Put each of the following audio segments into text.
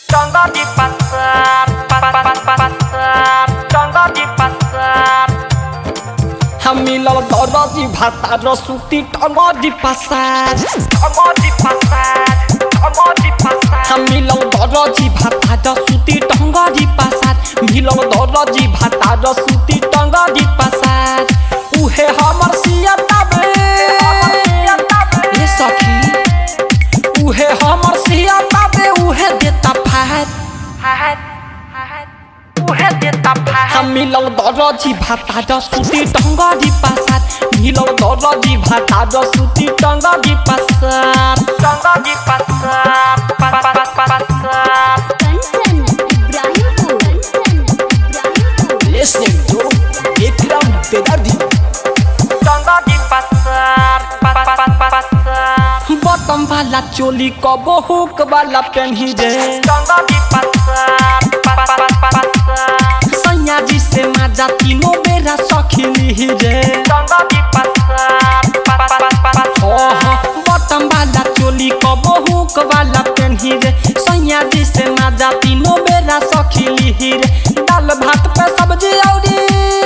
Contoh di pasar, pa- pa- pa- pa- pasar, contoh di pasar. हम मिलल दरजी भाता रसुती टंगरी पसार Contoh di pasar, contoh di pasar. हम मिलल दरजी भाता रसुती टंगरी पसार मिलल दरजी भाता रसुती टंगरी पसार उहे हमर सियता बे ए सखी उहे हमर सियता बे उहे देता फार Hahat, hahat. Uhe di tapahat. हम मिलल दरजी भाता रसुती टंगरी पसार मिलल दरजी भाता रसुती टंगरी पसार Contoh di pasar, pa- pa- pa- pa- pasar. Kanchan Ibrahimpur Kanchan Ibrahimpur listening to Ikram Bedardi Contoh di pasar, pa- pa- pa- pa- pasar. बटम वाला चोली कबो हुक वाला पेन्ही रे Contoh di pasar, pa- pa- pa- pa- pasar. सैया जी से माजा तीनों बेरा सखिली रे Contoh di pasar, pa- pa- pa- pa- pasar. ओह बटम वाला चोली कबो हुक वाला पेन्ही रे सैया जी से माजा तीनों बेरा सखिली रे दाल भात पे सब्जी औरी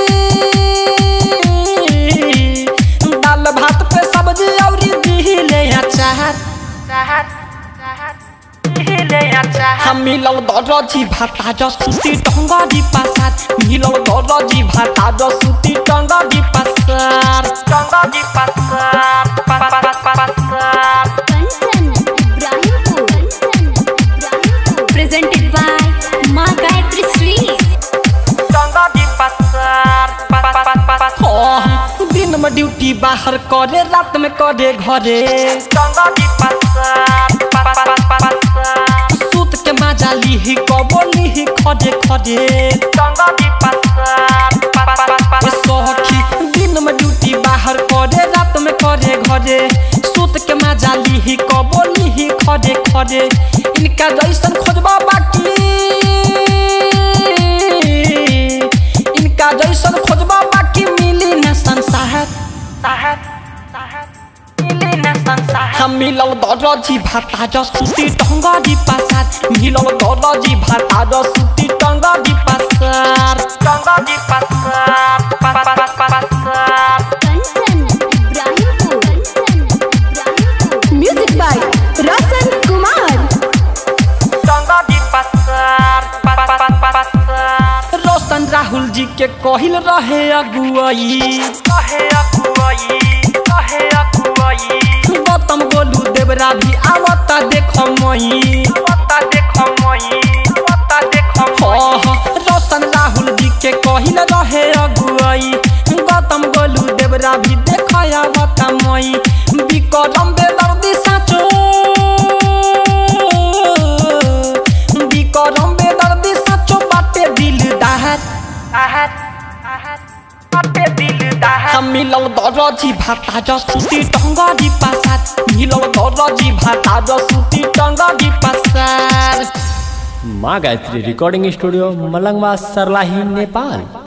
दाल भात पे सब्जी औरी दिले अचार Jahat, jahat. Hile ya jahat. हम मिलल दरजी भाता जसुती टंगरी पसार मिलल दरजी भाता जसुती टंगरी पसार Contoh di pasar, pa- pa- pa- pa- pasar. Kanchan Ibrahimpur Kanchan Ibrahimpur presented by Maa Gayatri sweet Contoh di pasar, pa- pa- pa- pa- pasar. ओह, दिन में ड्यूटी बाहर करे रात में करे घरे Contoh di pasar, pa- pa- pa- pa- pasar. सूत के मजा लीही कबो लीही खड़े खड़े Contoh di pasar, pa- pa- pa- pa- ए pasar. सखी दिन में ड्यूटी बाहर करे रात में करे घरे सूत के मजा लीही कबो लीही खड़े खड़े इनका जैसन खोजबा बाकी इनका जैसन खोजबा बाकी मिली न संसार Jahat, jahat. Hile na sansahat. हम मिलल दरजी भाता जसुती टंगरी पसार मिलल दरजी भाता जसुती टंगरी पसार Contoh di pasar, pa- pa- pa- pa- pasar. Kanchan Ibrahimpur Kanchan Ibrahimpur music by Roshan Kumar Contoh di pasar, pa- pa- pa- pa- pasar. Roshan Rahul ji के कहिल रहे अगुआई Kahe aku ai, kahe aku ai. Gautam Golu देवरा भी आवता देख मई Wata dekho moi, wata dekho moi. ओह, रोशन राहुल जी के कहिल रहे अगुआई गौतम गोलू देवरा भी देख आवता मई विक्रम बेदर्दी साचो विक्रम बेदर्दी साचो बाटे दिल दाहत Ahat, ahat. Ate dil dahat. हम मिलल दरजी भाता जसुती टंगरी पसार मिलल दरजी भाता जसुती टंगरी पसार माँ गायत्री रिकॉर्डिंग स्टूडियो मलंगवा सरलाही नेपाल